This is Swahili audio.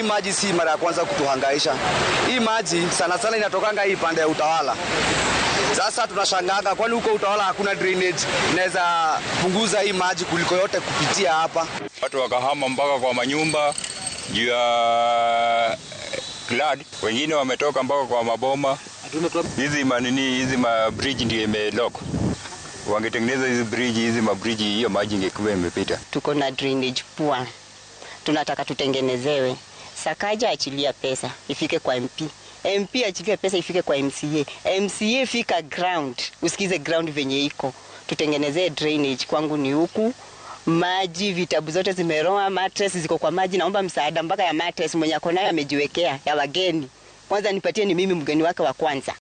hii maji si mara ya kwanza kutuhangaisha. Hii maji sana sana inatokanga hii pande ya Utawala. Sasa tunashanganga, kwani huko Utawala hakuna drainage inaweza punguza hii maji kuliko yote kupitia hapa. Watu wakahama mpaka kwa manyumba juu ya flood, wengine wametoka mpaka kwa maboma. Hizi manini hizi ma bridge ndio imelock. Wangetengeneza hizi bridge hizi ma bridge, hiyo maji ingekuwa imepita. tuko na drainage poa, tunataka tutengenezewe. Sakaja achilia pesa ifike kwa MP, MP achilie pesa ifike kwa MCA, MCA fika ground, usikize ground venye iko, tutengenezee drainage. Kwangu ni huku maji, vitabu zote zimeroa, mattress ziko kwa maji. Naomba msaada mpaka ya mattress, mwenye ako nayo amejiwekea ya wageni. Kwanza nipatie, ni mimi mgeni wake wa kwanza.